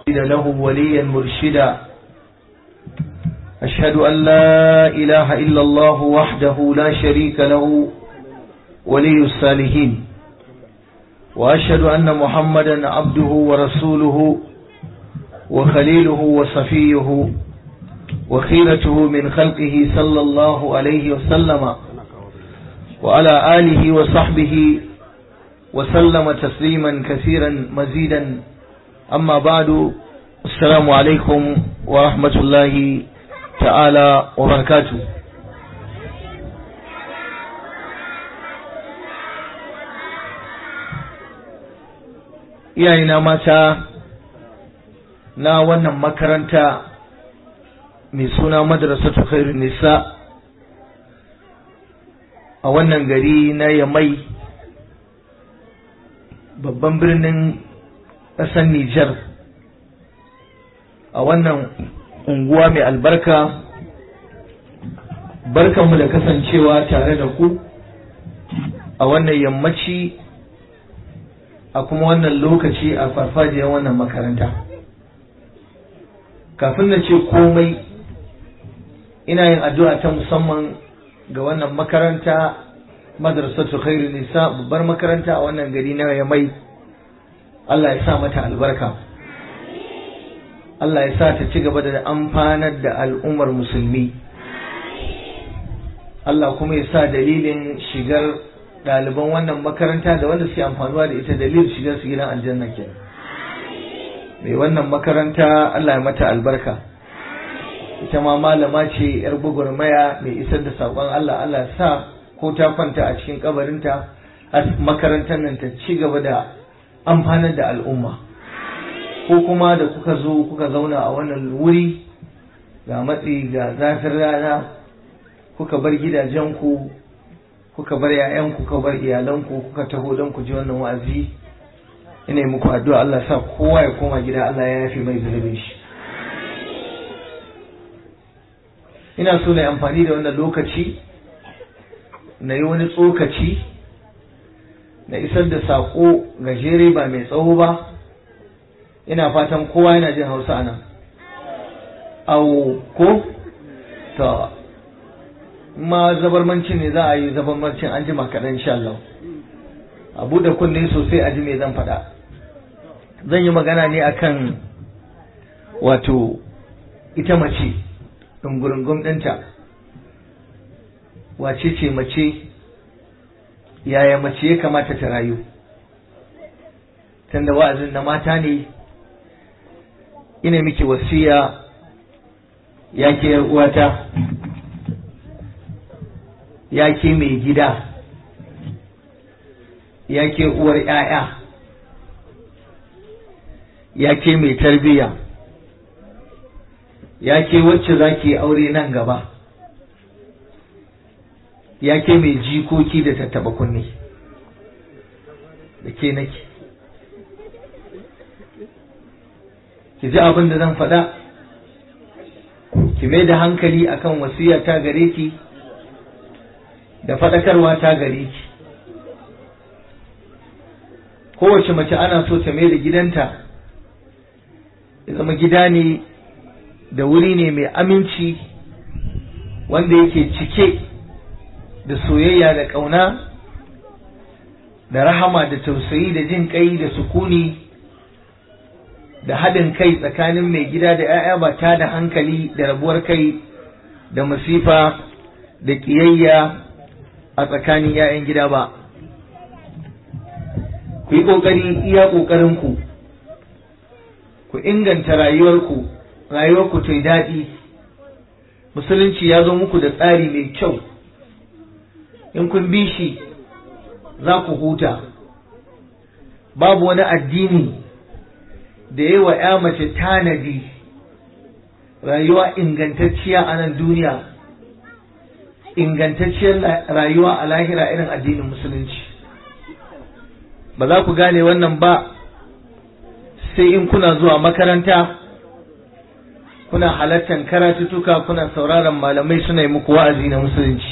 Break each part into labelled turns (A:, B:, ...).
A: له وليا مرشدا أشهد أن لا إله إلا الله وحده لا شريك له ولي الصالحين وأشهد أن محمدا عبده ورسوله وخليله وصفيه وخيرته من خلقه صلى الله عليه وسلم وعلى آله وصحبه وسلم تسليما كثيرا مزيدا أما بعد السلام عليكم ورحمة الله تعالى وبركاته iyayena mata na wannan makaranta mai suna madrasatu khairun nisa a wannan gari na yamai babban birnin ƙasar Nijar a wannan unguwa mai albarka barkanmu da kasancewa tare da ku a wannan yammaci a kuma wannan lokaci a farfajiyar wannan makaranta kafin na ce komai ina yin addu'a ta musamman ga wannan makaranta madrasatu khairu nisa babbar makaranta a wannan gari na yamai Allah ya sa mata albarka Allah ya sa ta ci gaba da amfanar da al'ummar musulmi Allah kuma ya sa dalilin shigar ɗaliban wannan makaranta da wanda suke amfanuwa da ita dalilin shigar su gidan aljanna ke mai wannan makaranta Allah ya mata albarka ita ma malama ce yar gwagwarmaya mai isar da saƙon Allah Allah sa ko ta kwanta a cikin kabarinta a makarantar nan ta ci gaba da amfanar da al'umma ko kuma da kuka zo kuka zauna a wannan wuri ga matsi ga zafin rana kuka bar gidajenku kuka bar ‘ya'yanku kuka bar iyalanku kuka taho don ku ji wannan wa'azi ina yi muku addu'a Allah sa kowa ya koma gida Allah ya yafi mai zunubin shi ina so na amfani da wannan lokaci na yi wani tsokaci na isar da saƙo gajere ba mai tsawo ba ina fatan kowa yana jin hausa a nan au ko ta ma zabarmancin ne za a yi zabarmancin an jima kaɗan insha Allah a buɗe kunne sosai a ji me zan faɗa zan yi magana ne akan wato ita mace ɗungurungun ɗinta wace ce mace yaya mace ya kamata ta rayu tunda wa'azin na mata ne ina miki wasiya ya ke uwata ya ke mai gida ya ke uwar ‘ya'ya ya ke mai tarbiyya ya ke wacce za ki aure nan gaba ya ke mai jikoki da tattaba kunne da ke nake ki ji abin da zan faɗa ki mai da hankali akan wasiya ta gare ki da faɗakarwa ta gare ki kowace mace ana so ta mai da gidanta ya zama gida ne da wuri ne mai aminci wanda yake cike da soyayya da ƙauna da rahama da tausayi da jin kai da sukuni da haɗin kai tsakanin mai gida da 'ya'ya ba ta da hankali da rabuwar kai da masifa da ƙiyayya a tsakanin 'ya'yan gida ba ku yi ƙoƙari iya ƙoƙarinku ku inganta rayuwarku rayuwarku ta yi daɗi musulunci ya zo muku da tsari mai kyau in kun bi shi za ku huta babu wani addini da yi wa ‘ya mace tanadi rayuwa ingantacciya a nan duniya ingantacciyar rayuwa a lahira irin addinin musulunci ba za ku gane wannan ba sai in kuna zuwa makaranta kuna halartar karatutuka kuna sauraron malamai suna yi muku wa'azi na musulunci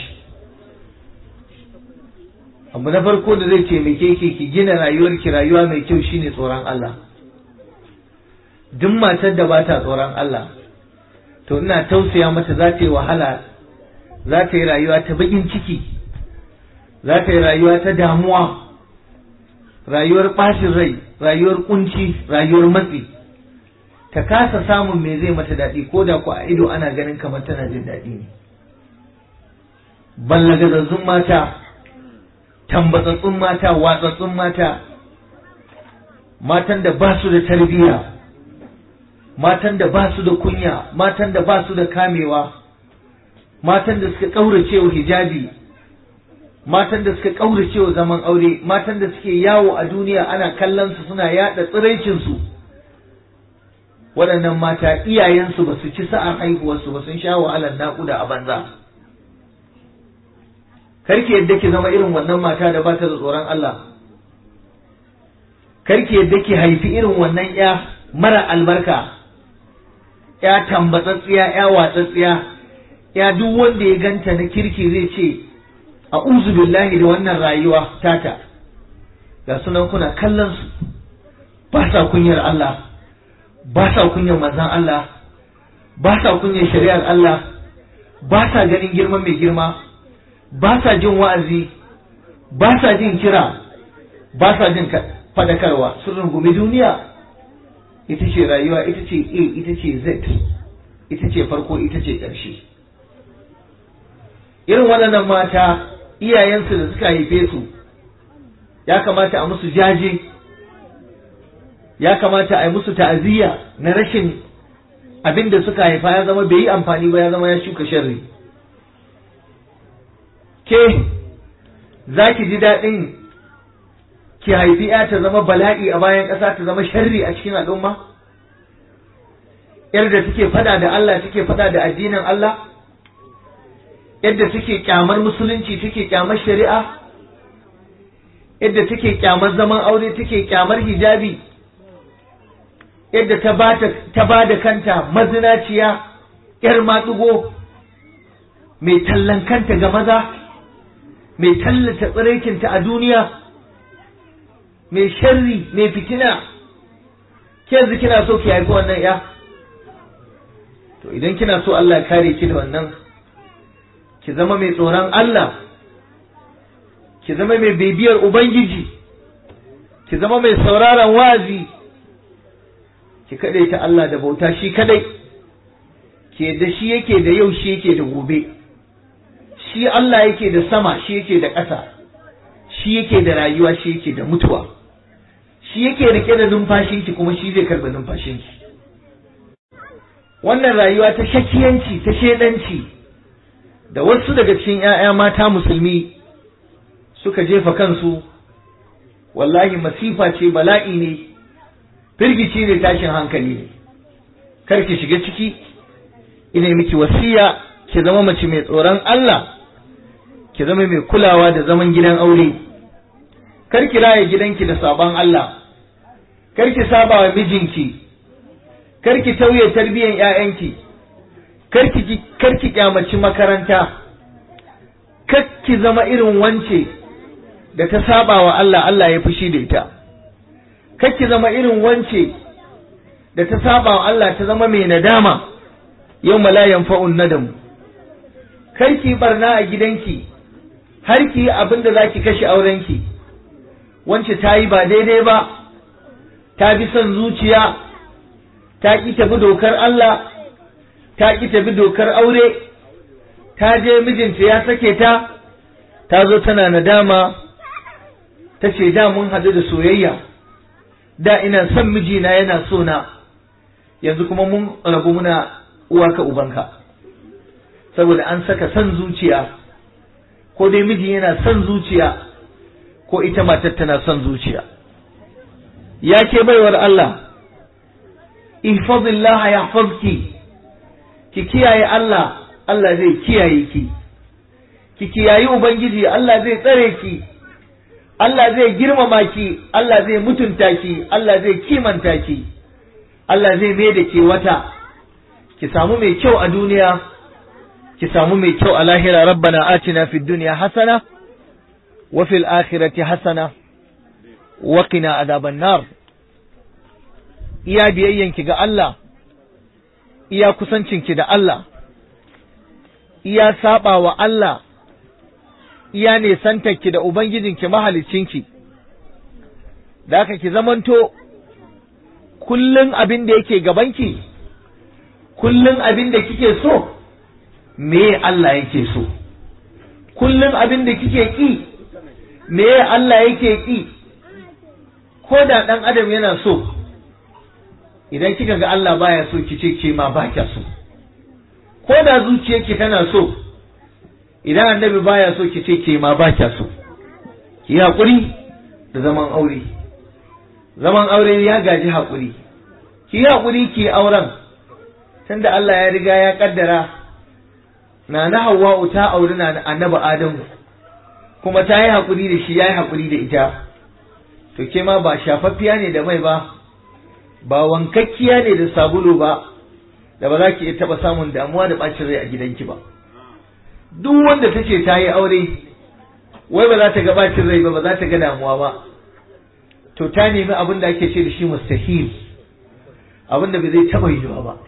A: abu na farko da zai taimake ki ki gina rayuwarki rayuwa mai kyau shine tsoron Allah duk matar da ba ta tsoron Allah to ina tausaya mata za ta yi wahala za ta yi rayuwa ta bakin ciki za ta yi rayuwa ta damuwa rayuwar ɓacin rai rayuwar kunci rayuwar matsi ta kasa samun me zai mata daɗi ko da ku a ido ana ganin kamar tana jin daɗi ne ballagazazzun mata tambatsatsun mata watsatsun mata matan da ba su da tarbiyya matan da ba su da kunya matan da ba su da kamewa matan da suka ƙaurace wa hijabi matan da suka ƙaurace wa zaman aure matan da suke yawo a duniya ana kallon su suna yaɗa tsiraicinsu waɗannan mata iyayensu ba su ci sa'ar haihuwarsu ba sun sha wahalar naƙuda a banza karki yadda ki zama irin wannan mata da ba ta da tsoron Allah karki yadda ki haifi irin wannan ya mara albarka ya tambatsatsiya ya watsatsiya ya duk wanda ya ganta na kirki zai ce a billahi da wannan rayuwa tata ga sunan kuna kallon su ba sa kunyar Allah ba sa kunyar manzan Allah ba sa kunyar shari'ar Allah ba sa ganin girman mai girma ba sa jin wa'azi ba sa jin kira ba sa jin fadakarwa sun rungumi duniya ita ce rayuwa ita ce a ita ce z ita ce farko ita ce ƙarshe irin waɗannan mata iyayensu da suka haife su ya kamata a musu jaje ya kamata a yi musu ta'aziyya na rashin abin da suka haifa ya zama bai yi amfani ba ya zama ya shuka sharri ke za ki ji daɗin ki haifi ya ta zama bala'i a bayan ƙasa ta zama sharri a cikin al'umma yar da take fada da Allah take fada da addinin Allah yadda take kyamar musulunci take kyamar shari'a yadda take kyamar zaman aure take kyamar hijabi yadda ta ba da kanta mazinaciya yar matsugo mai tallan kanta ga maza mai tallata tsiraikinta a duniya mai sharri mai fitina ke yanzu kina so ki haifi wannan ya to idan kina so Allah ya kare ki da wannan ki zama mai tsoron Allah ki zama mai bibiyar ubangiji ki zama mai sauraron wazi ki kadai ta Allah da bauta shi kadai ke da shi yake da yau shi yake da gobe shi Allah yake da sama shi yake da ƙasa shi yake da rayuwa shi yake da mutuwa shi yake rike da numfashinki kuma shi zai karɓi numfashinki wannan rayuwa ta shakiyanci ta shedanci da wasu daga cikin ‘ya'ya mata musulmi suka jefa kansu wallahi masifa ce bala'i ne firgici ne tashin hankali ne kar ki shiga ciki ina miki wasiya ki zama mace mai tsoron Allah ki zama mai kulawa da zaman gidan aure kar ki raya gidanki da sabon Allah kar ki saba wa mijinki kar ki tauye tarbiyyar ƴaƴanki kar ki kar ki kyamaci makaranta kar ki zama irin wance da ta saba wa Allah Allah ya fushi da ita kar ki zama irin wance da ta saba wa Allah ta zama mai nadama yau la yanfa'un nadam kar ki barna a gidanki har ki yi abin da za ki kashe aurenki wance ta yi ba daidai ba ta bi son zuciya ta ƙi tafi dokar Allah ta ƙi tafi dokar aure ta je mijinta ya sake ta ta zo tana nadama ta ce da mun haɗu da soyayya da ina son mijina yana so na yanzu kuma mun rabu muna uwa ka ubanka saboda an saka son zuciya ko dai miji yana son zuciya ko ita matar tana son zuciya ya ke baiwar Allah ihfazillah yahfazki ki kiyaye Allah Allah zai kiyaye ki ki kiyayi ubangiji Allah zai tsare ki Allah zai girmama ki Allah zai mutunta ki Allah zai kimanta ki Allah zai mai da ke wata ki samu mai kyau a duniya ki samu mai kyau a lahira rabbana atina fid dunya hasana wa fil akhirati hasana wa qina adhaban nar iya biyayyanki ga Allah iya kusancinki da Allah iya saba wa Allah iya nesantarki da Ubangijinki mahalicinki da haka ki zamanto kullum abin da yake gabanki kullum abin da kike so me Allah yake so kullum abin da kike ki me Allah yake ki ko da ɗan adam yana so idan kika ga Allah baya so ki ce ke ma ba kya so ko da zuciyarki tana so idan annabi baya so ki ce ke ma ba kya so ki haƙuri da zaman aure zaman aure ya gaji haƙuri ki haƙuri ki auren tunda Allah ya riga ya kaddara na na Hawwa'u ta auri na annabi Adamu kuma ta yi haƙuri da shi ya yi haƙuri da ita to ke ma ba shafaffiya ne da mai ba ba wankakkiya ne da sabulu ba da ba za ki iya taɓa samun damuwa da ɓacin rai a gidanki ba duk wanda ta ce ta yi aure wai ba za ta ga ɓacin rai ba ba za ta ga damuwa ba to ta nemi abin da ake ce da shi mustahil abin da bai zai taɓa yiwuwa ba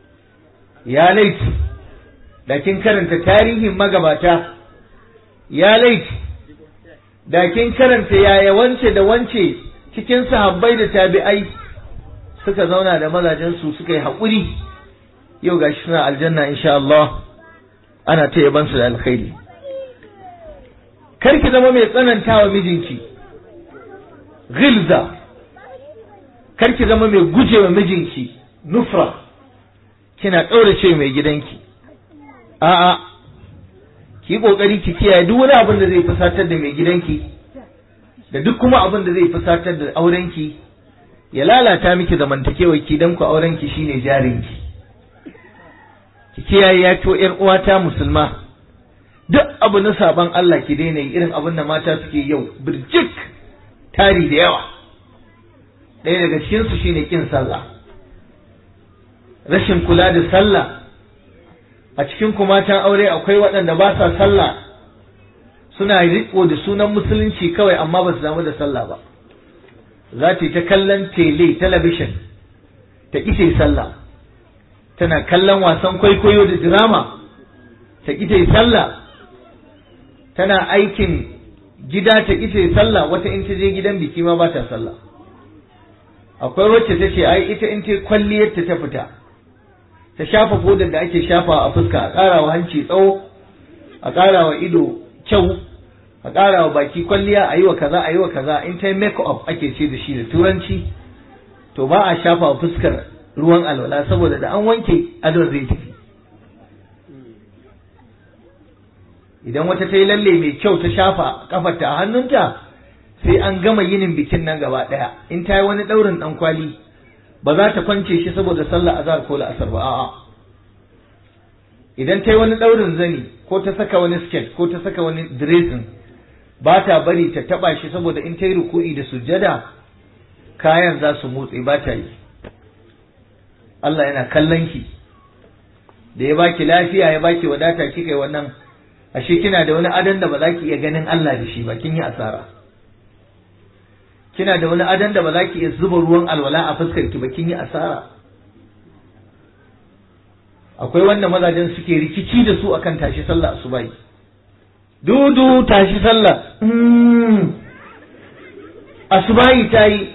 A: ya laifi da kin karanta tarihin magabata ya laifi da kin karanta yaya wance da wance cikin sahabbai da tabi'ai suka zauna da mazajensu suka yi haƙuri yau gashi suna aljanna insha Allah ana ta yaban su da alkhairi kar ki zama mai tsanantawa mijinki ghilza kar ki zama mai gujewa mijinki nufra kina ƙaurace mai gidanki a'a ki yi ƙoƙari ki kiyaye duk wani abin da zai fusatar da mai gidanki da duk kuma abin da zai fusatar da aurenki ya lalata miki zamantakewar ki dan ku aurenki shine jarinki ki kiyaye ya to ƴar uwata musulma duk abu na saban Allah ki daina yi irin abin da mata suke yau birjik tari da yawa ɗaya daga cikin su shine kin sallah rashin kula da sallah a cikin kumatan aure akwai waɗanda ba sa sallah suna riko da sunan musulunci kawai amma ba su damu da sallah ba za ta yi ta kallon tele talabishin ta ƙi sallah tana kallon wasan kwaikwayo da drama ta ƙi sallah tana aikin gida ta ƙi sallah wata in ta je gidan biki ma ba ta sallah akwai wacce ta ce ai ita in ta kwalliyar ta fita ta shafa fodar da ake shafa a fuska a ƙara wa hanci tsawo a ƙara wa ido kyau a ƙara wa baki kwalliya a yi wa kaza a yi wa kaza in ta yi make up ake ce da shi da turanci to ba a shafa wa fuskar ruwan alwala saboda da an wanke adon zai tafi idan wata ta yi lalle mai kyau ta shafa kafarta a hannunta sai an gama yinin bikin nan gaba ɗaya in ta yi wani ɗaurin ɗan kwali ba za ta kwance shi saboda sallah azhar ko la'asar ba a'a idan ta yi wani ɗaurin zani ko ta saka wani skirt ko ta saka wani dressing ba ta bari ta taba shi saboda in ta yi ruku'i da sujjada kayan za su motsi ba ta yi Allah yana kallon ki da ya baki lafiya ya baki wadata kika yi wannan ashe kina da wani adon da ba za ki iya ganin Allah da shi ba kin yi asara kina da wani adon da ba za ki iya zuba ruwan alwala a fuskar ki ba kin yi asara akwai wanda mazajen suke rikici da su akan tashi sallah asubahi dudu tashi sallah asubahi ta yi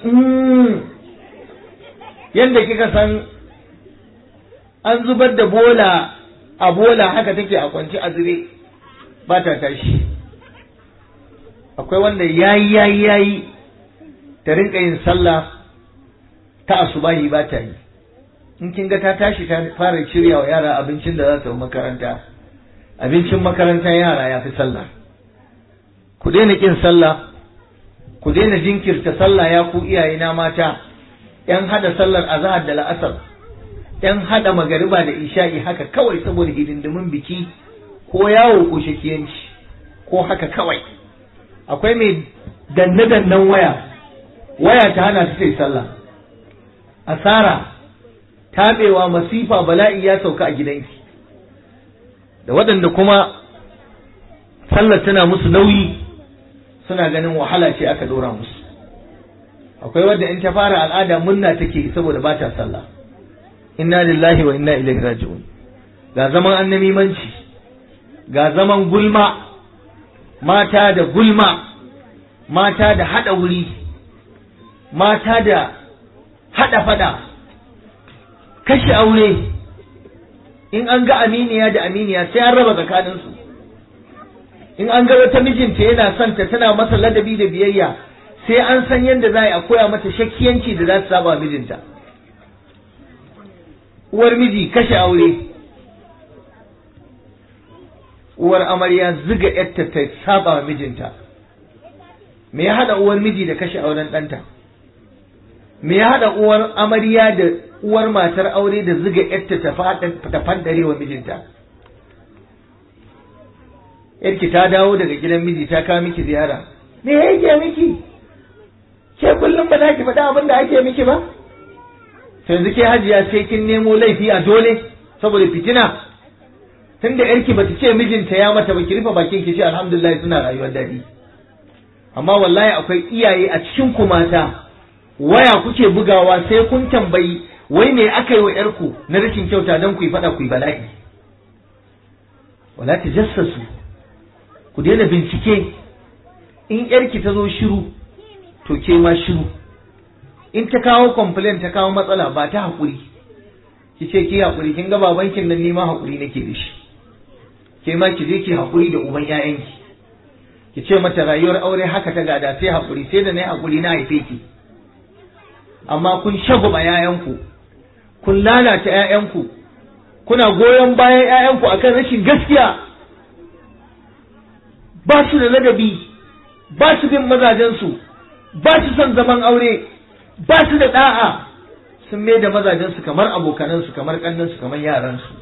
A: yadda kika san an zubar da bola a bola haka take a kwanci a zube ba ta tashi akwai wanda yayi yayi yayi ta rinka yin sallah ta asubahi ba ta yi in kin ga ta tashi ta fara shirya wa yara abincin da za ta makaranta abincin makarantar yara ya fi sallah ku daina kin sallah ku daina jinkirta sallah ya ku iyayena mata yan hada sallar azhar da la'asar yan hada magariba da isha'i haka kawai saboda hidindimin biki ko yawo ko shakiyanci ko haka kawai akwai mai danne dannen waya waya ta hana ta sai sallah asara tabewa masifa bala'i ya sauka a gidanki da waɗanda kuma sallar tana musu nauyi suna ganin wahala ce aka ɗora musu akwai wadda in ta fara al'ada munna take saboda ba ta sallah inna lillahi wa inna ilaihi raji'un ga zaman annamimanci ga zaman gulma mata da gulma mata da hada wuri mata da hada fada kashe aure in an ga aminiya da aminiya sai an raba tsakaninsu in an ga wata mijinta yana son ta tana masa ladabi da biyayya sai an san yadda za a koya mata shakkiyanci da za su saba mijinta uwar miji kashe aure uwar amarya ziga yarta ta saba mijinta me ya hada uwar miji da kashe auren ɗanta me ya hada uwar amarya da uwar matar aure da ziga yarta ta fandare wa mijinta yarki ta dawo daga gidan miji ta kawo miki ziyara me yake miki ke kullum ba za ki faɗa abin da ake miki ba sai yanzu ke hajiya sai kin nemo laifi a dole saboda fitina tunda yarki bata ce mijinta ya mata ba ki rufe bakin ki ce alhamdulillah suna rayuwar daɗi amma wallahi akwai iyaye a cikin ku mata waya kuke bugawa sai kun tambayi wai me aka yi wa yarku na rashin kyauta don ku yi faɗa ku yi bala'i wala tajassasu ku daina bincike in yarki ta zo shiru to ke ma shiru in ta kawo complaint ta kawo matsala ba ta haƙuri ki ce ki haƙuri kin ga babankin nan nima haƙuri nake da shi ke ma ki je ki haƙuri da uban ƴaƴanki ki ce mata rayuwar aure haka ta gada sai haƙuri sai da na yi haƙuri na haife ki amma kun shagwaba ƴaƴanku kun lalata ƴaƴanku kuna goyon bayan ƴaƴanku akan rashin gaskiya ba su da ladabi ba su bin mazajensu ba su son zaman aure ba su da da'a sun mai da mazajensu kamar abokanansu kamar kannansu kamar yaransu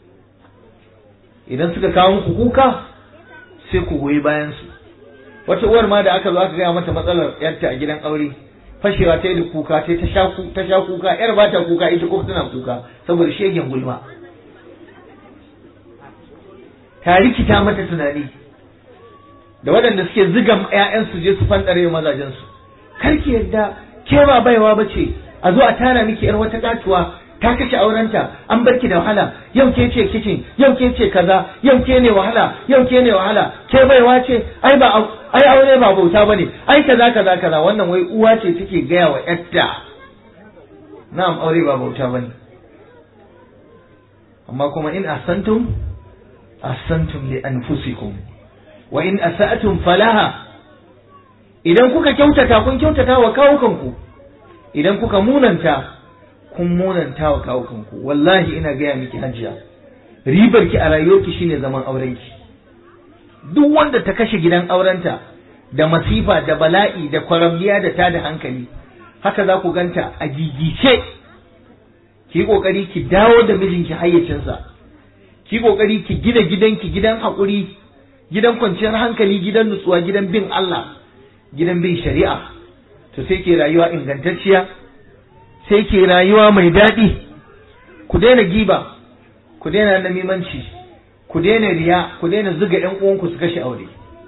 A: idan suka kawo muku kuka sai ku goyi bayansu wata uwar ma da aka zo aka gaya mata matsalar yarta a gidan aure fashewa ta yi da kuka ta ta sha kuka yar ba ta kuka ita kuma tana kuka saboda shegen gulma ta rikita mata tunani da waɗanda suke ziga ‘ya'yansu je su fandare mazajensu kar ki yadda ke ba baiwa ba ce a zo a tara miki ‘yar wata katuwa ta kashe aurenta an bar ki da wahala yau ke ce kicin yau ke ce kaza yau ke ne wahala yau ke ne wahala ke baiwa ce ai ba ai aure ba bauta bane ai kaza kaza kaza wannan wai uwa ce take gaya wa ‘yarta na'am aure ba bauta bane amma kuma in ahsantum ahsantum li anfusikum wa in asa'tum falaha idan kuka kyautata kun kyautata wa kawukanku idan kuka munanta kun munanta wa kawukanku wallahi ina gaya miki hajiya ribar ki a rayuwarki shine zaman aurenki duk wanda ta kashe gidan aurenta da masifa da bala'i da kwaramniya da tada hankali haka za ku ganta a gigice ki yi kokari ki dawo da mijinki hayyacinsa ki yi kokari ki gina gidanki gidan haƙuri gidan kwanciyar hankali gidan nutsuwa gidan bin Allah gidan bin shari'a to sai ke rayuwa ingantacciya sai ke rayuwa mai daɗi ku daina giba ku daina namimanci ku daina riya ku daina zuga ƴan uwanku su kashe aure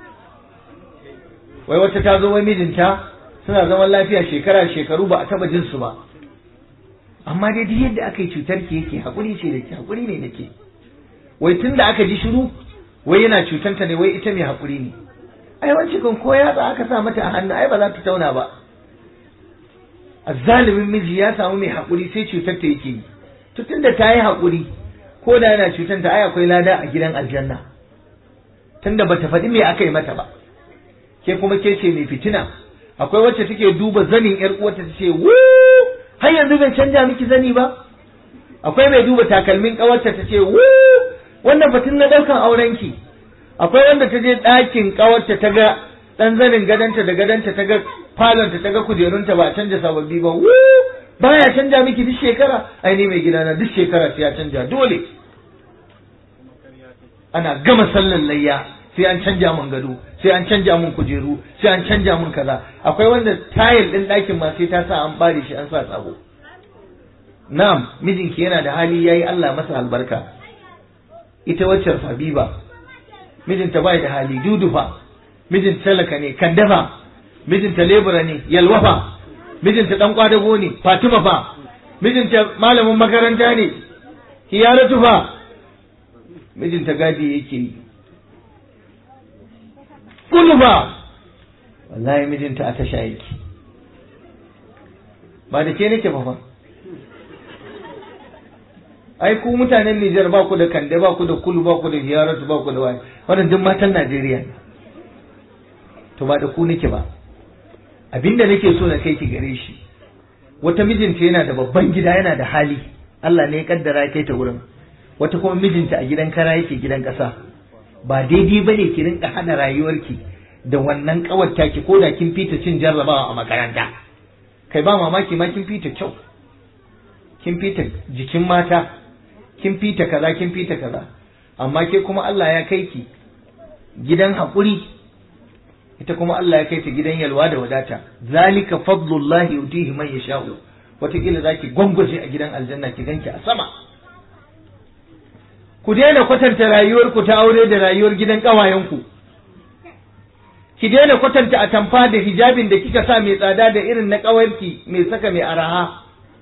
A: wai wata ta zo wai mijinta suna zaman lafiya shekara shekaru ba a taba jin su ba amma dai duk yadda aka yi cutar ki yake hakuri ce da ke hakuri ne da ke wai tun da aka ji shiru wai yana cutanta ne wai ita mai haƙuri ne ai wancan kan ko yatsa aka sa mata a hannu ai ba za ta tauna ba azzalimin miji ya samu mai haƙuri sai cutar ta yake yi to tunda ta yi haƙuri ko da yana cutanta ai akwai lada a gidan aljanna tunda bata faɗi me aka yi mata ba ke kuma ke ce mai fitina akwai wacce take duba zanin yar uwarta ta ce wu har yanzu ban canja miki zani ba akwai mai duba takalmin ƙawarta ta ce wu wannan batun na ɗaukan aurenki akwai wanda ta je ɗakin ƙawarta ta ga ɗan zanin gadanta da gadanta ta ga falonta ta ga kujerunta ba a canja sababbi ba wu baya canja miki duk shekara ai ni mai gidana duk shekara sai ya canja dole ana gama sallan layya sai an canja mun gado sai an canja mun kujeru sai an canja mun kaza akwai wanda tayil ɗin ɗakin ma sai ta sa an bare shi an sa sabo na'am mijinki yana da hali yayi Allah masa albarka ita waccar Habiba mijinta bai da hali dudufa mijinta talaka ne kandafa mijinta lebura ne yalwafa mijinta dan kwadago ne Fatima fa mijinta malamin makaranta ne Hiyaratu fa mijinta gadi yake yi kullu fa wallahi mijinta a tasha yake ba da ke nake ba fa ai ku mutanen Nijar ba ku da kande ba ku da kulu ba ku da hiyaratu ba ku da wani wannan duk matan Najeriya ne to ba da ku nake ba abinda nake so na kai ki gare shi wata mijinta yana da babban gida yana da hali Allah ne ya kaddara ya kai ta wurin wata kuma mijinta a gidan kara yake gidan ƙasa ba daidai bane ki rinka hada rayuwarki da wannan kawarta ki ko da kin fita cin jarrabawa a makaranta kai ba mamaki ma kin fita kyau kin fita jikin mata kin fita kaza kin fita kaza amma ke kuma Allah ya kai ki gidan haƙuri ita kuma Allah ya kai ta gidan yalwa da wadata zalika fadlullahi yutihi man yasha'u wataƙila zaki gwangwaje a gidan aljanna ki ganki a sama ku daina kwatanta rayuwar ku ta aure da rayuwar gidan ƙawayenku ki daina kwatanta a tamfa da hijabin da kika sa mai tsada da irin na ƙawarki mai saka mai araha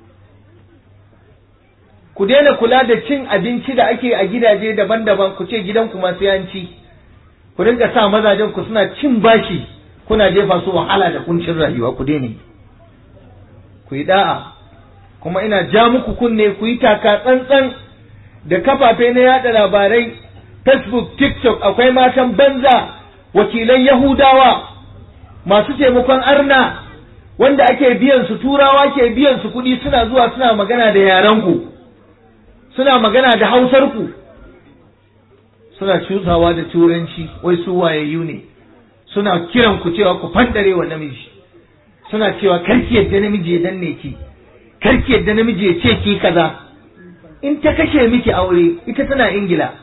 A: ku daina kula da cin abinci da ake a gidaje daban-daban ku ce gidanku masu yanci ku rinka sa mazajen ku suna cin bashi kuna jefa su wahala da kuncin rayuwa ku daina ku yi da'a kuma ina ja muku kunne ku yi taka tsantsan da kafafe na yada labarai facebook tiktok akwai matan banza wakilan yahudawa masu taimakon arna wanda ake biyan su turawa ke biyan su kuɗi suna zuwa suna magana da yaran ku suna magana da hausar ku suna cusawa da turanci wai su wayayyu ne suna kiran ku cewa ku fandare wa namiji suna cewa karki yadda namiji ya danne ki karki yadda namiji ya ce ki kaza in ta kashe miki aure ita tana ingila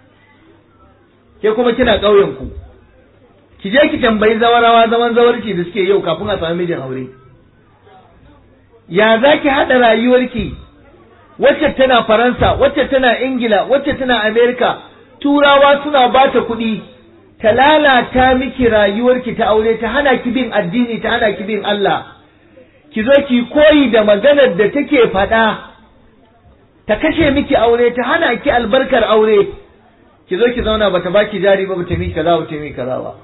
A: ke kuma kina ƙauyen ku ki je ki tambayi zawarawa zaman zawarci da suke yau kafin a sami mijin aure ya za ki haɗa rayuwarki wacce tana faransa wacce tana ingila wacce tana amerika turawa suna ba ta kuɗi ta lalata miki rayuwarki ta aure ta hana ki bin addini ta hana ki bin Allah ki zo ki koyi da maganar da take faɗa ta kashe miki aure ta hana ki albarkar aure ki zo ki zauna bata baki jari ba bata miki kaza bata miki kaza ba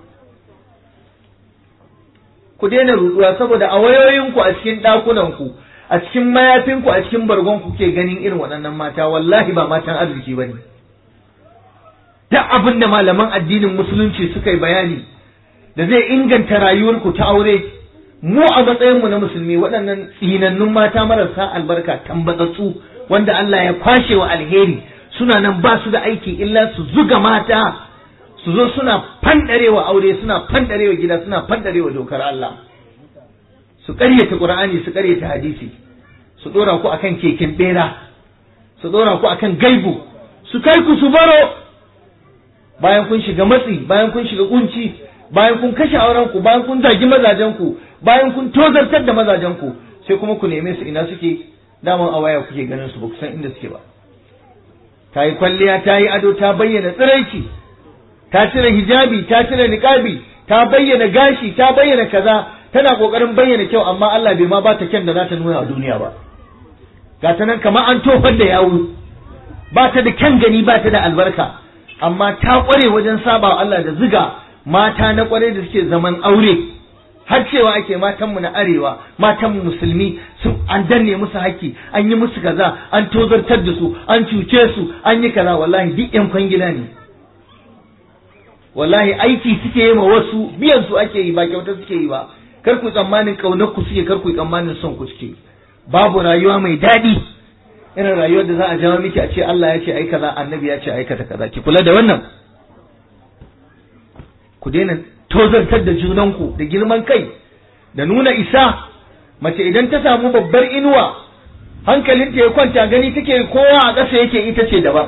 A: ku daina ruduwa saboda a wayoyinku a cikin ɗakunanku a cikin mayafinku a cikin bargonku ke ganin irin waɗannan mata wallahi ba matan arziki ba ne duk abin da malaman addinin musulunci suka yi bayani da zai inganta rayuwarku ta aure mu a matsayinmu na musulmi waɗannan tsinannun mata marasa albarka tambatsatsu wanda Allah ya kwashe wa alheri suna nan ba su da aiki illa su zuga mata su zo suna fandarewa aure suna fandarewa gida suna fandarewa dokar Allah su ƙaryata Qur'ani su ƙaryata hadisi su dora ku akan keken bera su dora ku akan gaibu su kai ku su baro bayan kun shiga matsi bayan kun shiga kunci bayan kun kashe auren ku bayan kun zagi mazajen ku bayan kun tozartar da mazajen ku sai kuma ku neme su ina suke daman a waya kuke ganin su ba ku san inda suke ba ta yi kwalliya ta yi ado ta bayyana tsiraici ta cire hijabi ta cire niqabi ta bayyana gashi ta bayyana kaza tana kokarin bayyana kyau amma Allah bai ma ba ta kyan da za ta nuna a duniya ba ga ta nan kamar an tofar da yawu ba ta da kyan gani ba ta da albarka amma ta kware wajen saba wa Allah da ziga mata na kware da suke zaman aure har cewa ake matanmu na arewa matanmu musulmi sun an danne musu haƙƙi an yi musu kaza an tozartar da su an cuce su an yi kaza wallahi duk yan kwangila ne wallahi aiki suke yi ma wasu biyan su ake yi ba kyauta suke yi ba kar ku tsammanin kaunar ku suke kar ku tsammanin son ku suke babu rayuwa mai daɗi irin rayuwar da za a jawo miki a ce Allah ya ce ai kaza annabi ya ce aikata kaza ki kula da wannan ku daina tozartar da junanku da girman kai da nuna isa mace idan ta samu babbar inuwa hankalinta ya kwanta gani take kowa a ƙasa yake ita ce daban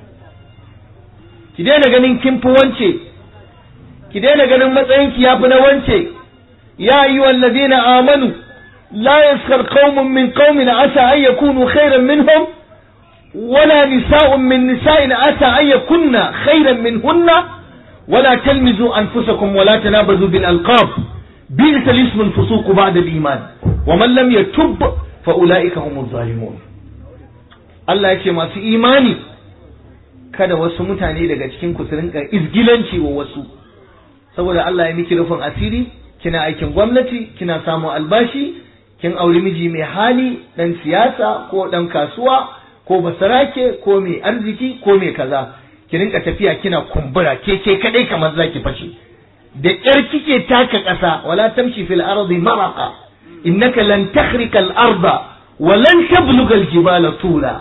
A: ki daina ganin kin fi wance ki daina ganin matsayinki ya fi na wance ya ayyuhal ladina amanu la yaskar qaumun min qaumin asa an yakunu khairan minhum ولا نساء من نساء عسى أن يكن خيرا منهن ولا تلمزوا أنفسكم ولا تنابزوا بالألقاب bi'sa lismul fusuq ba'da al-iman wa man lam yatub fa ulaika humuz zalimun Allah ya ce masu imani kada wasu mutane daga cikin ku su rinka izgilanci wa wasu saboda Allah ya miki rufin asiri kina aikin gwamnati kina samun albashi kin auri miji mai hali dan siyasa ko dan kasuwa ko basarake ko mai arziki ko mai kaza ki rinka tafiya kina kumbura ke ke kadai kamar zaki fashe da ƙyar kike taka ƙasa wala tamshi fil ardi maraqa innaka lan takhrika al arda wa lan tabluga al jibala tula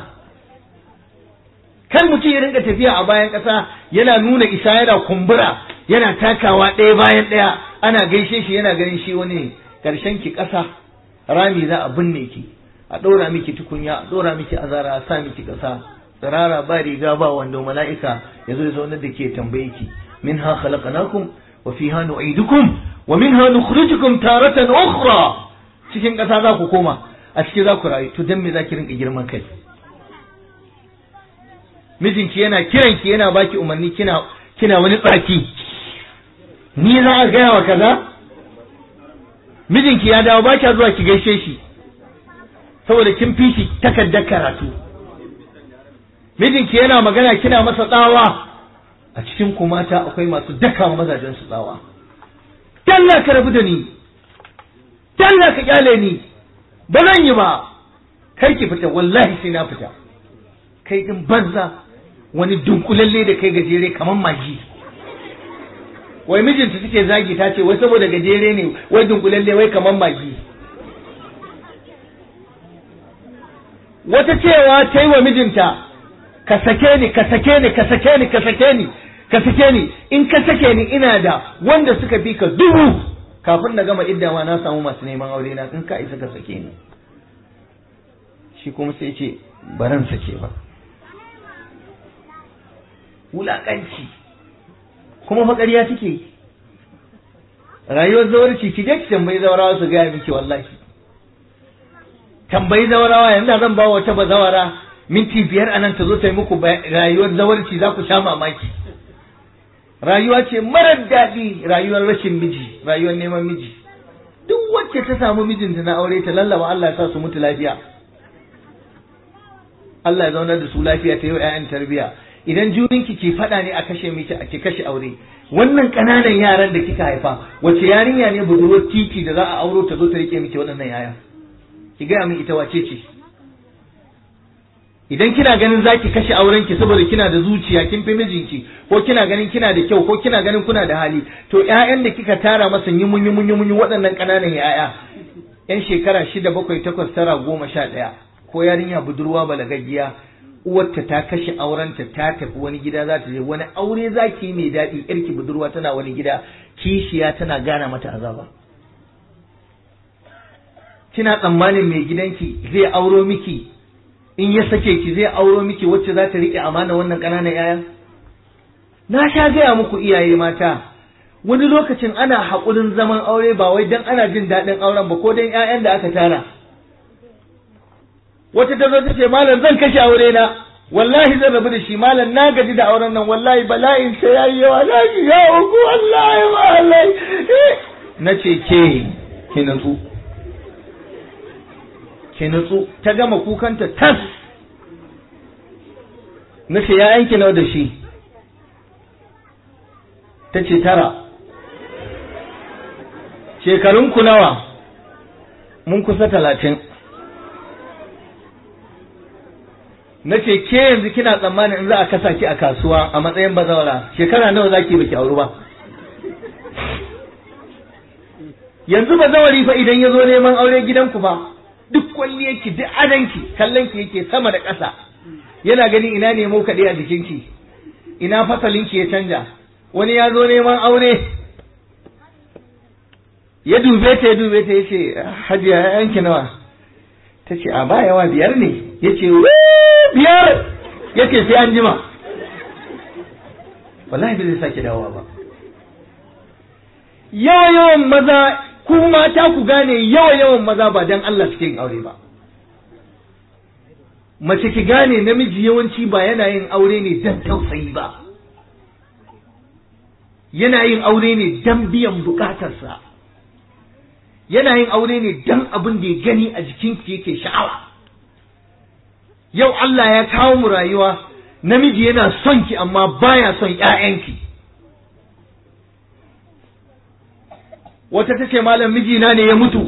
A: kar mutum ya rinka tafiya a bayan ƙasa yana nuna isa yana kumbura yana takawa ɗaya bayan ɗaya ana gaishe shi yana ganin shi wani ƙarshen ki ƙasa rami za a binne ki a ɗora miki tukunya a ɗora miki azara a sa miki ƙasa tsirara ba riga ba wando mala'ika ya zo ya zaunar da ke tambaye ki min ha khalaqnakum wa fiha nu'idukum wa minha nukhrijukum taratan ukhra cikin ƙasa za ku koma a ciki za ku rayu to dan me za ki rinka girman kai mijinki yana kiranki yana baki umarni kina kina wani tsaki ni za a gaya wa kaza mijinki ya dawo baki zuwa ki gaishe shi saboda kin fi shi takardar karatu mijinki yana magana kina masa tsawa a cikin ku mata akwai masu daka wa mazajen su tsawa talla ka rabu da ni talla ka kyale ni ba zan yi ba kai ki fita wallahi sai na fita kai din banza wani dunkulalle da kai gajere kamar magi wai mijinta take zagi ta ce wai saboda gajere ne wai dunkulalle wai kamar magi wata cewa ta yi wa mijinta ka sake ni ka sake ni ka sake ni ka sake ni ka sake ni in ka sake ni ina da wanda suka fi ka dubu kafin na gama iddawa na samu masu neman aure na in ka isa ka sake ni shi kuma sai ce baran sake ba wulaƙanci kuma fa ƙarya take rayuwar zawarci ki je ki tambayi zawarawa su gaya miki wallahi tambayi zawarawa yanzu zan ba wata bazawara minti biyar anan ta zo ta yi muku rayuwar zawarci za ku sha mamaki rayuwa ce marar daɗi rayuwar rashin miji rayuwar neman miji duk wacce ta samu mijinta na aure ta lallaba Allah ya sa su mutu lafiya Allah ya zaunar da su lafiya ta yi wa 'ya'yan tarbiyya idan juninki ke faɗa ne a kashe miki a ke kashe aure wannan ƙananan yaran da kika haifa wace yarinya ne budurwar titi da za a auro ta zo ta rike miki waɗannan yaya ki gaya min ita wace ce idan kina ganin zaki kashe auren ki saboda kina da zuciya kin fi mijinki ko kina ganin kina da kyau ko kina ganin kuna da hali to ƴaƴan da kika tara masa yimun yimun yimun waɗannan ƙananan ƴaƴa ƴan shekara shida bakwai takwas tara goma sha ɗaya ko yarinya budurwa balagaggiya uwarta ta kashe aurenta ta tafi wani gida za ta je wani aure za ki yi mai daɗi yarki budurwa tana wani gida kishiya tana gana mata azaba kina tsammanin mai gidanki zai auro miki in ya sake ki zai auro miki wacce za ta riƙe amana wannan ƙananan yaya na sha gaya muku iyaye mata wani lokacin ana haƙurin zaman aure ba wai dan ana jin daɗin auren ba ko dan 'ya'yan da aka tara wata ta zo ta ce malam zan kashe aure na wallahi zan rabu da shi malam na gaji da auren nan wallahi bala'in sai yayi yawa na ji ya uku wallahi wallahi na ce ke ki nutsu ki nutsu ta gama kukanta tas na ce ya yanki nawa da shi ta ce tara shekarunku nawa mun kusa talatin na ce ke yanzu kina tsammanin in za a kasa ki a kasuwa a matsayin bazawara shekara nawa za ki baki auru ba yanzu bazawari fa idan ya zo neman aure gidanku fa duk kwalliyarki duk adanki kallonki yake sama da ƙasa yana ganin ina nemo kaɗai a jikinki ina fasalinki ya canja wani ya zo neman aure ya dube ta ya dube ta ya ce hajiya yanki nawa ta ce a ba yawa biyar ne ya ce biyar ya ce sai an jima wallahi bai zai sake dawowa ba yawa yawan maza ku mata ku gane yawa yawan maza ba dan Allah suke yin aure ba mace ki gane namiji yawanci ba yana yin aure ne dan tausayi ba yana yin aure ne dan biyan bukatarsa yana yin aure ne dan abin da ya gani a jikinki yake sha'awa yau Allah ya kawo mu rayuwa namiji yana son ki amma baya son ƴaƴanki wata tace malam mijina ne ya mutu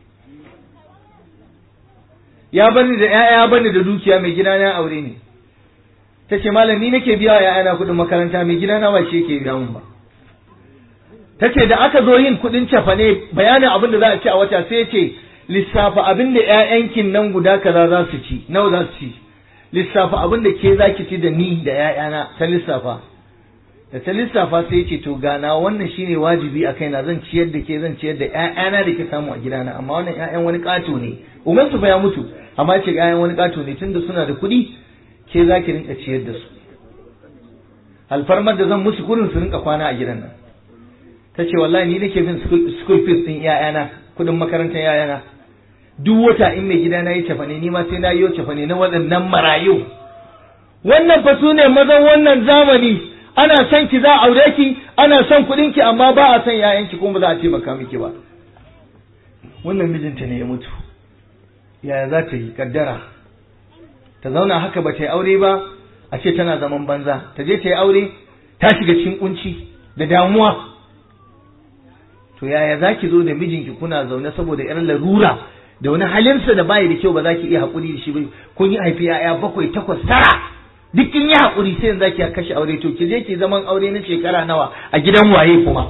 A: ya bani da ƴaƴa ya bani da dukiya mai gida na aure ne tace malam ni nake biya wa ƴaƴana kuɗin makaranta mai gida na ba shi yake biya mun ba tace da aka zo yin kuɗin cafane bayanin abin da za a ci a wata sai ce lissafa abin da ƴaƴankin nan guda kaza za su ci nawa za su ci lissafa abin da ke za ki ci da ni da ƴaƴana ta lissafa da ta lissafa sai ce to gana wannan shine wajibi a kaina zan ciyar da ke zan ciyar da ƴaƴana da ke samu a gidana amma wannan ƴaƴan wani ƙato ne umar su fa ya mutu amma ce ƴaƴan wani ƙato ne tunda suna da kuɗi ke za ki rinka ciyar da su alfarmar da zan musu kurin su rinka kwana a gidan nan ta ce wallahi ni nake bin school fees din ƴaƴana kuɗin makarantar ƴaƴana duk wata in mai gida na yi cefane ni ma sai na yi cefane na waɗannan marayu wannan fa su ne mazan wannan zamani ana son ki za a aure ki ana son kuɗin ki amma ba a son ƴaƴanki kuma ba za a taimaka miki ba wannan mijinta ne ya mutu yaya za ta yi kaddara ta zauna haka ba ta yi aure ba a ce tana zaman banza ta je ta yi aure ta shiga cikin kunci da damuwa to yaya za ki zo da mijinki kuna zaune saboda yar larura da wani halinsa da bayi da kyau ba za ki iya haƙuri da shi ba kun yi haifi ya'ya bakwai takwas tara duk kin yi haƙuri sai yanzu ki kashe aure to ki je ki zaman aure na shekara nawa a gidan waye kuma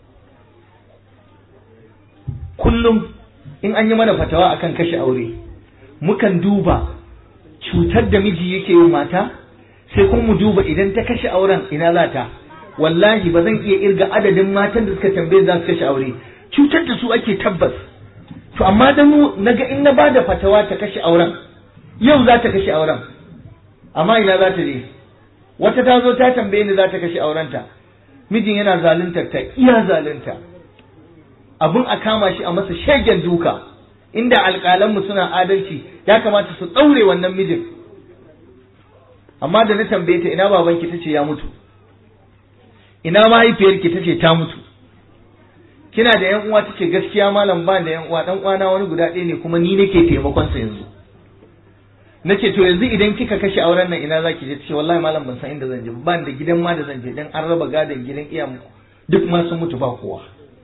A: kullum in an yi mana fatawa akan kashe aure mukan duba cutar da miji yake yi mata sai kuma mu duba idan ta kashe auren ina za ta wallahi ba zan iya irga adadin matan da suka tambaye za su kashe aure cutar da su ake tabbas to amma da mu naga in na bada fatawa ta kashe auren yau za ta kashe auren amma ina za ta je wata ta zo ta tambaye ni za ta kashe aurenta mijin yana zaluntar ta iya zalunta abun a kama shi a masa shegen duka inda alƙalanmu suna adalci ya kamata su ɗaure wannan mijin amma da na tambaye ta ina babanki tace ya mutu ina mahaifiyarki tace ta mutu kina da yan uwa tace gaskiya malam ba da yan uwa dan uwana wani guda ɗaya ne kuma ni nake taimakon sa yanzu nace to yanzu idan kika kashe auren nan ina zaki je tace wallahi malam ban san inda zan je ba da gidan ma da zan je dan an raba gadon gidan iyamu duk ma sun mutu ba kowa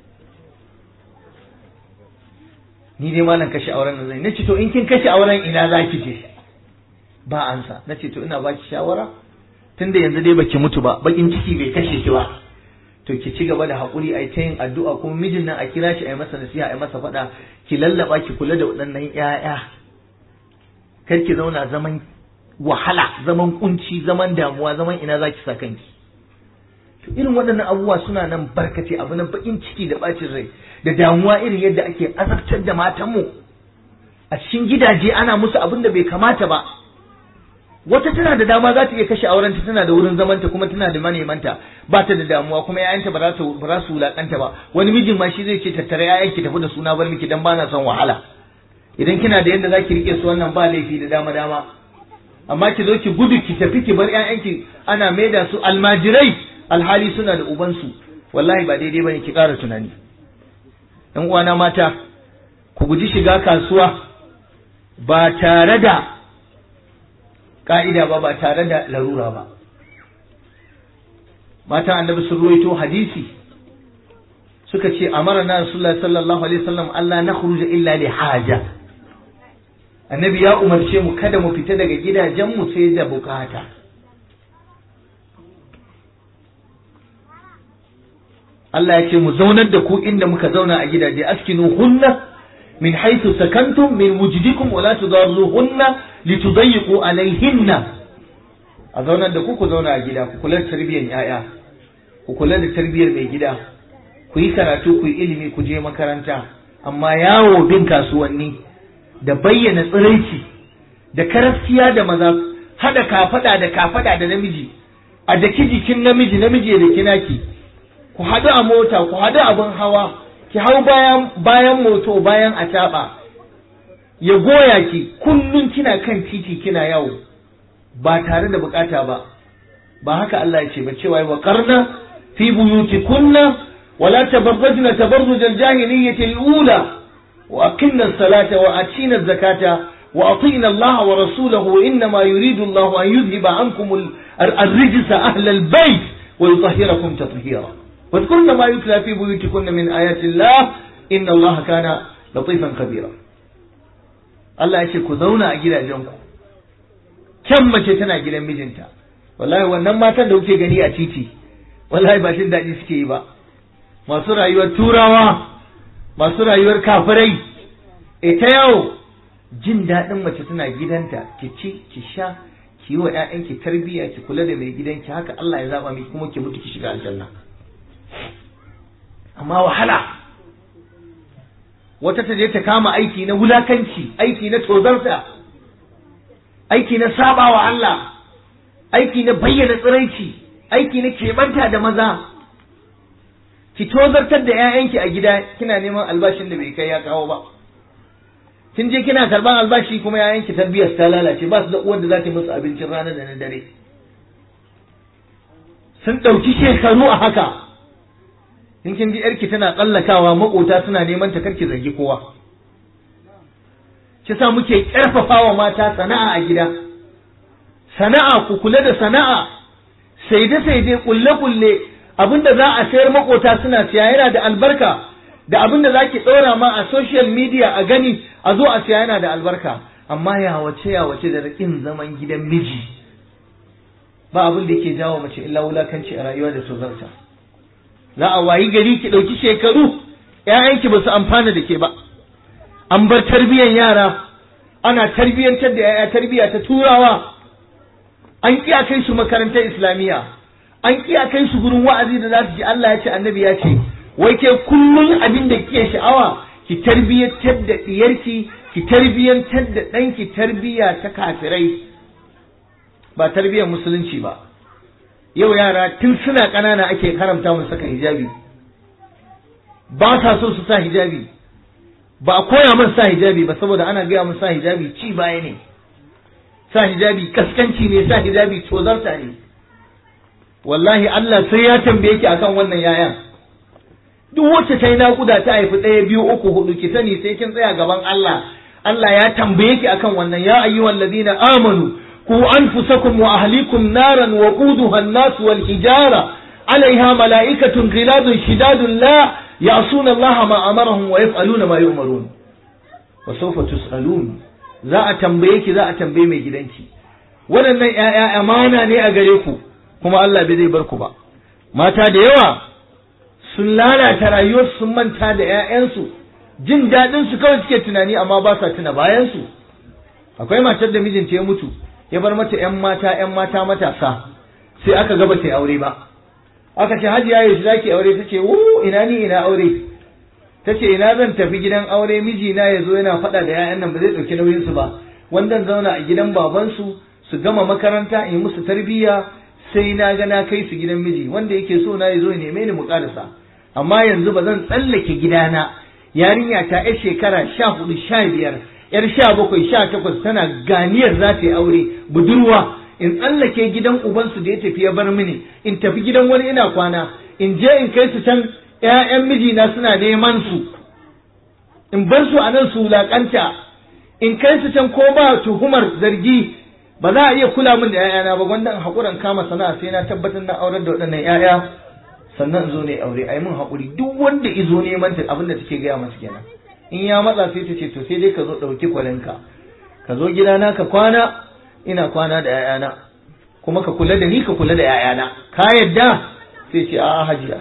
A: ni dai malam kashe auren nan zan nace to in kin kashe auren ina zaki je ba ansa nace to ina baki shawara tunda yanzu dai baki mutu ba bakin ciki bai kashe ki ba to ki ci gaba da haƙuri a ta yin addu'a kuma mijin nan a kira shi a yi masa nasiha a yi masa faɗa ki lallaba ki kula da waɗannan ƴaƴa kar ki zauna zaman wahala zaman kunci zaman damuwa zaman ina za ki sa kanki to irin waɗannan abubuwa suna nan barkace abu na bakin ciki da bacin rai da damuwa irin yadda ake azabtar da matanmu a cikin gidaje ana musu abin da bai kamata ba wata tana da dama za ta iya kashe aurenta tana da wurin zamanta kuma tana da manemanta ba ta da damuwa kuma yayanta ba za su ba za su wulakanta ba wani mijin ma shi zai ce tattare yayan ki tafi da suna bar miki dan bana son wahala idan kina da yadda zaki rike su wannan ba laifi da dama dama amma ki zo ki gudu ki tafi ki bar ƴaƴanki ana maida su almajirai alhali suna da ubansu wallahi ba daidai bane ki ƙara tunani ɗan uwana mata ku guji shiga kasuwa ba tare da ka'ida ba ba tare da larura ba matan annabi sun ruwaito hadisi suka ce amara na rasulullah sallallahu alaihi wasallam Allah na khuruja illa li haja annabi ya umarce mu kada mu fita daga gidajen mu sai da bukata Allah ya ce mu zaunar da ku inda muka zauna a gidaje askinu hunna min haythu sakantum min wujdikum wa la tudarruhunna litudayyiqu alaihinna a zaunar da ku ku zauna a gida ku kula da tarbiyyar yaya ku kula da tarbiyyar mai gida ku yi karatu ku yi ilimi ku je makaranta amma yawo bin kasuwanni da bayyana tsiraici da karaskiya da maza hada kafada da kafada da namiji a daki jikin namiji namiji da kinaki ku haɗu a mota ku haɗu abin hawa ki hau bayan bayan moto bayan a ya goya ki kullum kina kan titi kina yawo ba tare da bukata ba ba haka Allah ya ce ba cewa wa qarna fi buyutikunna wala tabarrajna tabarruj al-jahiliyyati al-ula wa aqimna as-salata wa atina az-zakata wa atina Allah wa rasulahu innama yuridu Allah an yudhhiba ankum ar-rijsa ahla al-bayt wa yutahhirakum tatheera واذكرن ما يتلى في بيوتكن من آيات الله إن الله كان لطيفا خبيرا Allah ya ce ku zauna a gidajenku can mace tana gidan mijinta wallahi wannan matan da kuke gani a titi wallahi ba jin daɗi suke yi ba masu rayuwar turawa masu rayuwar kafirai ita yau jin daɗin mace tana gidanta ki ci ki sha ki yi wa ƴaƴanki tarbiyya ki kula da mai gidanki haka Allah ya zaba miki kuma ki mutu ki shiga aljanna amma wahala wata ta je ta kama aiki na wulakanci aiki na tozarta aiki na sabawa Allah aiki na bayyana tsiraici aiki na keɓanta da maza ki tozartar da 'ya'yanki a gida kina neman albashin da bai kai ya kawo ba kin je kina karban albashi kuma 'ya'yanki tarbiyyar ta lalace ba su da uwar da za ta musu abincin rana da na dare sun ɗauki shekaru a haka in kin ji yarki tana tsallakawa makota suna neman ta karki zargi kowa sa muke ƙarfafawa mata sana'a a gida sana'a ku kula da sana'a saide saide kulle kulle abinda za a sayar makota suna siya yana da albarka da abinda za ki ɗora ma a social media a gani a zo a siya yana da albarka amma ya wace ya wace da rakin zaman gidan miji ba abin da yake jawo mace illa wulakanci a rayuwa da tozarta za a wayi gari ki ɗauki shekaru ‘ya'yanki ba su amfana da ke ba an bar tarbiyyar yara ana tarbiyyantar da ‘ya'ya tarbiyya ta turawa an kiya kai su makarantar islamiyya an kiya kai su gurin wa'azi da za su ji Allah ya ce annabi ya ce wai ke kullum abin da kike sha'awa ki tarbiyyantar da diyarki ki tarbiyyantar da ɗanki tarbiyya ta kafirai ba tarbiyyar musulunci ba yau yara tun suna ƙanana ake haramta mu saka hijabi ba sa so su sa hijabi ba a koya mun sa hijabi ba saboda ana gaya mun sa hijabi ci baya ne sa hijabi kaskanci ne sa hijabi tozarta ne wallahi Allah sai ya tambaye ki akan wannan yayan duk wacce ta yi naƙuda ta haifi ɗaya biyu uku hudu ki sani sai kin tsaya gaban Allah Allah ya tambaye ki akan wannan ya ayyuhal ladina amanu ku anfusakum wa ahlikum naran wa quduha an-nas wal hijara alaiha mala'ikatun ghiladun shidadun la ya'suna Allah ma amarahum wa yaf'aluna ma yu'marun wa sawfa tus'alun za a tambaye ki za a tambaye mai gidanki waɗannan ƴaƴa amana ne a gare ku kuma Allah bai zai bar ku ba mata da yawa sun lalata rayuwarsu sun manta da ƴaƴansu jin daɗin su kawai suke tunani amma ba sa tuna bayan su akwai matar da mijinta ya mutu ya bar mata ƴan mata ƴan mata matasa sai aka gaba ta aure ba aka ce hajiya yaushe zaki aure tace wo ina ni ina aure tace ina zan tafi gidan aure mijina ya zo yana faɗa da 'ya'yan nan ba zai ɗauki nauyin su ba wanda zauna a gidan babansu su gama makaranta in musu tarbiyya sai na ga na kai su gidan miji wanda yake so na ya zo ya neme ni mu karasa amma yanzu ba zan tsallake gidana yarinya ta yar shekara sha hudu sha biyar yar sha bakwai sha takwas tana ganiyar za ta yi aure budurwa in tsallake gidan ubansu da ya tafi ya bar mini in tafi gidan wani ina kwana in je in kai su can ‘ya'yan mijina suna neman su, in bar su a nan su wulaƙanta, in kai su can ko ba tuhumar zargi ba za a iya kula min da ‘ya'yana ba wanda in haƙuran kama sana'a sai na tabbatar na aurar da waɗannan ‘ya'ya sannan zo ne aure a yi min haƙuri duk wanda izo neman ta abin da take gaya masa kenan in ya matsa sai ta ce to sai dai ka zo ɗauki kwalinka ka zo gidana ka kwana ina kwana da ‘ya'yana kuma ka kula da ni ka kula da ‘ya'yana ka yadda sai ce a'a hajiya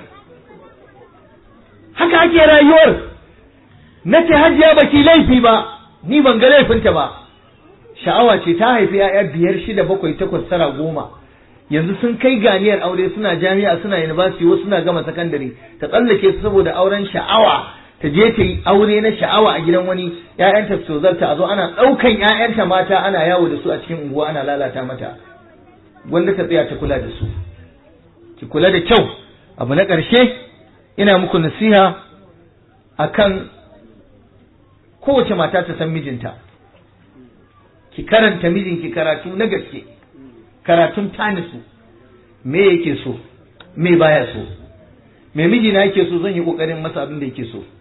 A: haka ake rayuwar na ce hajiya ba ki laifi ba ni ban ga laifinta ba sha'awa ce ta haifi ya'ya biyar shida bakwai takwas tara goma yanzu sun kai ganiyar aure suna jami'a suna university wasu suna gama sakandare ta tsallake su saboda auren sha'awa ta je ta yi aure na sha'awa a gidan wani ƴaƴanta su zarta a zo ana ɗaukan ƴaƴanta mata ana yawo da su a cikin unguwa ana lalata mata wanda ta tsaya ta kula da su ki kula da kyau abu na ƙarshe ina muku nasiha akan kowace mata ta san mijinta ki karanta mijinki karatu na gaske karatun tanisu me yake so me baya so me mijina yake so zan yi kokarin masa abin da yake so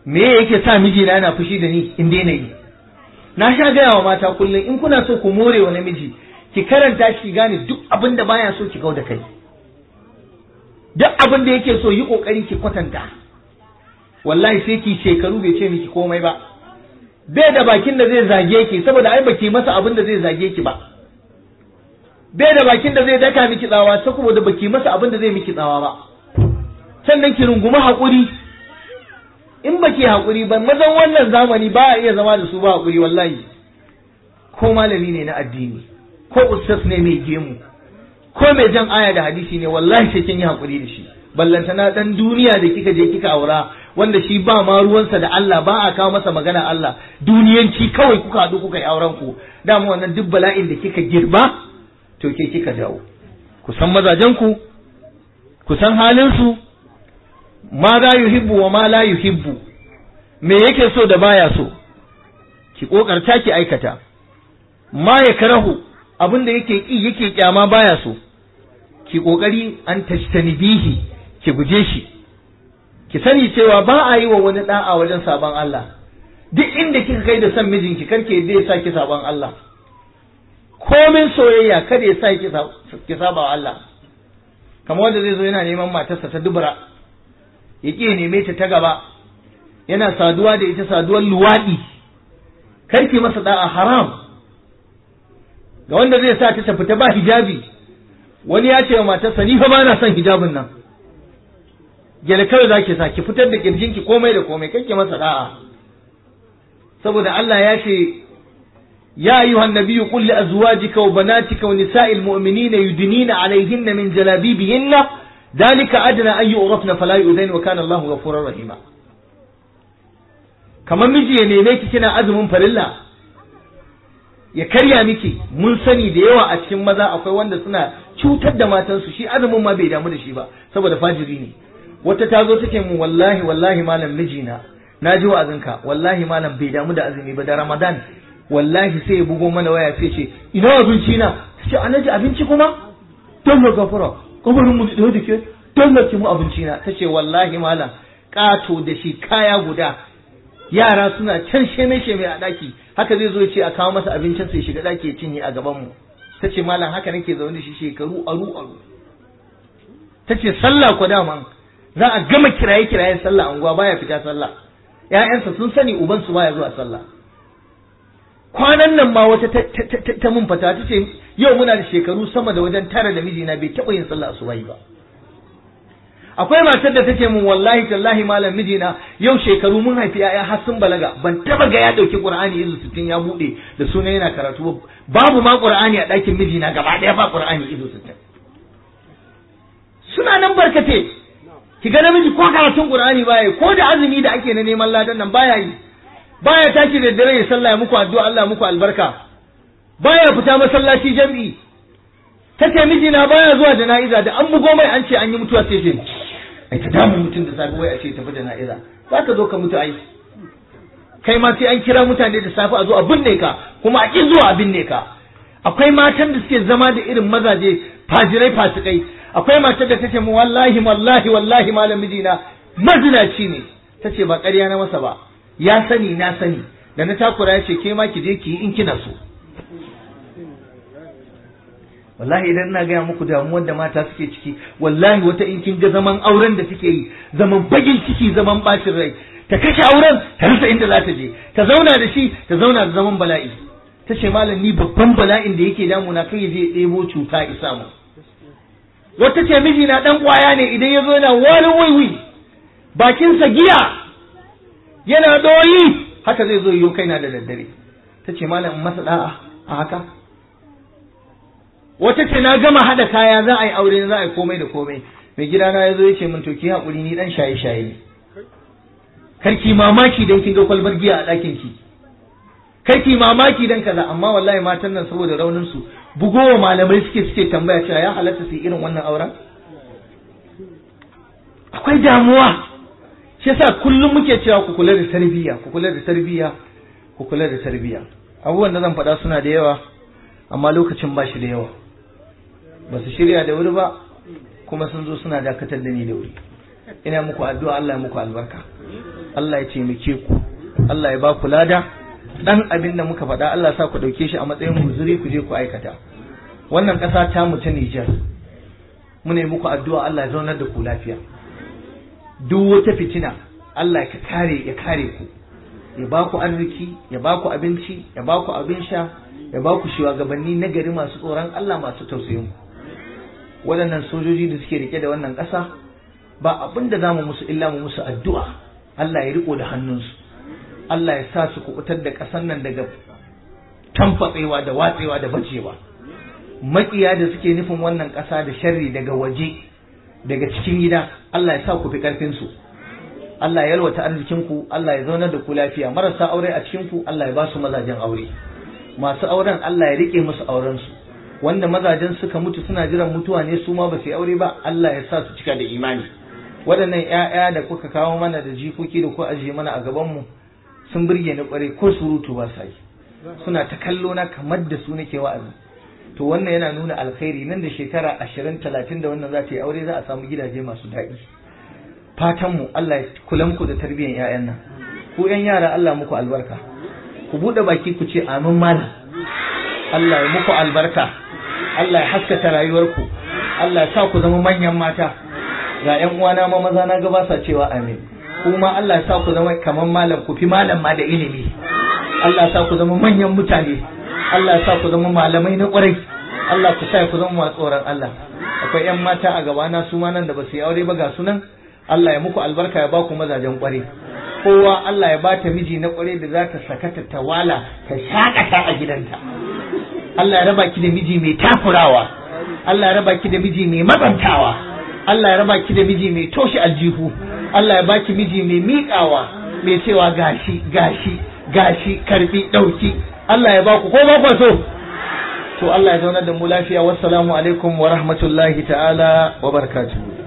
A: me yake sa mijina yana fushi da ni in daina yi na sha gaya wa mata kullum in kuna so ku more wa namiji ki karanta shi gane duk abin da baya so ki kau da kai duk abin da yake so yi kokari ki kwatanta wallahi sai ki shekaru bai ce miki komai ba bai da bakin da zai zage ki saboda ai baki masa abin da zai zage ki ba bai da bakin da zai daka miki tsawa saboda baki masa abin da zai miki tsawa ba sannan ki rungumi haƙuri in baki haƙuri ba mazan wannan zamani ba a iya zama da su ba haƙuri wallahi ko malami ne na addini ko ustaz ne mai gemu ko mai jan aya da hadisi ne wallahi sai kin yi haƙuri da shi ballantana dan duniya da kika je kika aura wanda shi ba ma ruwansa da Allah ba a kawo masa magana Allah duniyanci kawai kuka haɗu kuka yi auren ku dama wannan duk bala'in da kika girba to ke kika jawo ku san mazajen ku ku san halin su ma za yuhibbu wa ma la yuhibbu me yake so da baya so ki kokarta ki aikata ma ya karahu abin da yake ki yake kyama baya so ki kokari an tashtanibihi ki guje shi ki sani cewa ba a yi wa wani da'a wajen sabon Allah duk inda kika kai da son mijinki karke yadda ya sa ki sabon Allah komin soyayya kada ya sa ki saba wa Allah kamar wanda zai zo yana neman matarsa ta dubura ya ƙi neme ta ta gaba yana saduwa da ita saduwar luwaɗi karki masa da'a haram ga wanda zai sa ta tafi ta ba hijabi wani ya ce wa matarsa ni fa ba na son hijabin nan gyale kawai za ki sa ki fitar da kirjinki komai da komai kake masa da'a saboda Allah ya ce ya ayyuha annabiyyu qul li azwajika wa banatika wa nisa'il mu'minina yudnina 'alayhinna min jalabibihinna dhalika adna an yu'rafna fala yu'zain wa kana Allahu ghafurur rahima kamar miji ya neme ki kina azumin farilla ya karya miki mun sani da yawa a cikin maza akwai wanda suna cutar da matansu shi azumin ma bai damu da shi ba saboda fajiri ne wata ta zo take mun wallahi wallahi malam mijina na ji wa'azinka wallahi malam bai damu da azumi ba da ramadan wallahi sai ya bugo mana waya sai ce ina abinci na ce anaji abinci kuma don ga gafara kabarin mu da da ke don ga ki mu abinci na tace wallahi malam kato da shi kaya guda yara suna can sheme sheme a daki haka zai zo ya ce a kawo masa abincin sai shiga daki ya cinye a gaban mu tace malam haka nake zaune da shi shekaru aru aru tace sallah ko daman za a gama kiraye kirayen sallah unguwa baya fita sallah ƴaƴansa sun sani uban su baya zuwa sallah kwanan nan ma wata ta mun fata ta ce yau muna da shekaru sama da wajen tara da mijina bai taɓa yin sallah asubahi ba akwai matar da take mun wallahi tallahi malam mijina yau shekaru mun haifi ƴaƴa har sun balaga ban taba ga ya dauki qur'ani izu 60 ya bude da sunan yana karatu babu ma qur'ani a ɗakin mijina gaba ɗaya ba qur'ani izu 60 suna nan barkate ki ga namiji ko karatun qur'ani baya ko da azumi da ake na neman ladan nan baya yi baya tashi da dare ya sallah ya muku addu'a Allah muku albarka baya fita masallaci jami'i tace mijina baya zuwa jana'iza da an bugo mai an ce an yi mutuwa sai ce ai ta damu mutum da safe wai a ce tafi jana'iza za ka zo ka mutu ai kai ma sai an kira mutane da safe a zo a binne ka kuma a ƙi zuwa a binne ka akwai matan da suke zama da irin mazaje fajirai fasikai akwai matar da tace mu wallahi wallahi wallahi malam mijina mazinaci ne tace ba ƙarya na masa ba ya sani na sani da na takura ya ce ke ma ki je ki yi in kina so wallahi idan ina gaya muku damuwar da mata suke ciki wallahi wata in kin ga zaman auren da suke yi zaman bagin ciki zaman bacin rai ta kashe auren ta rasa inda za ta je ta zauna da shi ta zauna da zaman bala'i ta ce malam ni babban bala'in da yake damuna kai ya je ɗebo cuta isa mu wata ce miji na dan kwaya ne idan ya zo yana wani waiwi bakinsa giya yana doyi haka zai zo yiwu kaina da daddare ta ce malam masa da'a a haka wata ce na gama hada kaya za a yi aure za a yi komai da komai mai gidana ya zo ya ce min to ki haƙuri ni dan shaye shaye ne karki mamaki dan kin ga kwalbar giya a ɗakin ki karki mamaki dan kaza amma wallahi matan nan saboda raunin su bugowa malamai suke suke tambaya cewa ya halatta su irin wannan auren akwai damuwa shi yasa kullum muke cewa ku kula da tarbiyya ku kula da tarbiyya ku kula da tarbiyya abubuwan da zan faɗa suna da yawa amma lokacin ba shi da yawa ba su shirya da wuri ba kuma sun zo suna dakatar da ni da wuri ina muku addu'a Allah ya muku albarka Allah ya taimake ku Allah ya ba ku lada dan abin da muka faɗa Allah sa ku ɗauke shi a matsayin huzuri ku je ku aikata wannan ƙasa ta mu ta Nijar mu ne muku addu'a Allah ya zaunar da ku lafiya duk wata fitina Allah ya kare ya kare ku ya ba ku arziki ya ba ku abinci ya ba ku abin sha ya ba ku shugabanni na gari masu tsoron Allah masu tausayin ku waɗannan sojoji da suke rike da wannan ƙasa ba abin da za mu musu illa mu musu addu'a Allah ya riko da hannunsu Allah ya sa su kubutar da ƙasar nan daga tamfatsewa da watsewa da bacewa maƙiya da suke nufin wannan ƙasa da sharri daga waje daga cikin gida Allah ya sa ku fi ƙarfin su Allah ya yalwata arzikin ku Allah ya zaunar da ku lafiya marasa aure a cikin ku Allah ya ba su mazajen aure masu auren Allah ya rike musu auren su wanda mazajen suka mutu suna jiran mutuwa ne su ma ba su yi aure ba Allah ya sa su cika da imani waɗannan ƴaƴa da kuka kawo mana da jikoki da ku ajiye mana a gaban mu sun burge ni kwarai ko surutu ba sa yi suna ta kallo na kamar da su nake wa'azi to wannan yana nuna alkhairi nan da shekara ashirin talatin da wannan za ta yi aure za a samu gidaje masu daɗi fatan mu Allah ya kula muku da tarbiyyar ƴaƴan nan ku ƴan yara Allah muku albarka ku buɗe baki ku ce amin malam Allah ya muku albarka Allah ya haskaka rayuwarku Allah ya sa ku zama manyan mata ga ƴan uwana ma maza na ga ba sa cewa amin kuma Allah ya sa ku zama kaman malam ku fi malam ma da ilimi Allah ya sa ku zama manyan mutane Allah ya sa ku zama malamai na ƙwarai Allah ku sa ku zama masu tsoron Allah akwai ƴan mata a gabana su ma nan da ba su yi aure ba ga sunan Allah ya muku albarka ya ba ku mazajen ƙwarai kowa Allah ya bata miji na ƙwarai da za ta sakata ta wala ta shakata a gidanta Allah ya raba ki da miji mai takurawa Allah ya raba ki da miji mai matsantawa Allah ya raba ki da miji mai toshe aljihu Allah ya baki miji mai miƙawa mai cewa gashi gashi gashi karbi ɗauki Allah ya baku ko ba ku so to Allah ya zaunar da mu lafiya wassalamu alaikum wa rahmatullahi ta'ala wa barakatuhu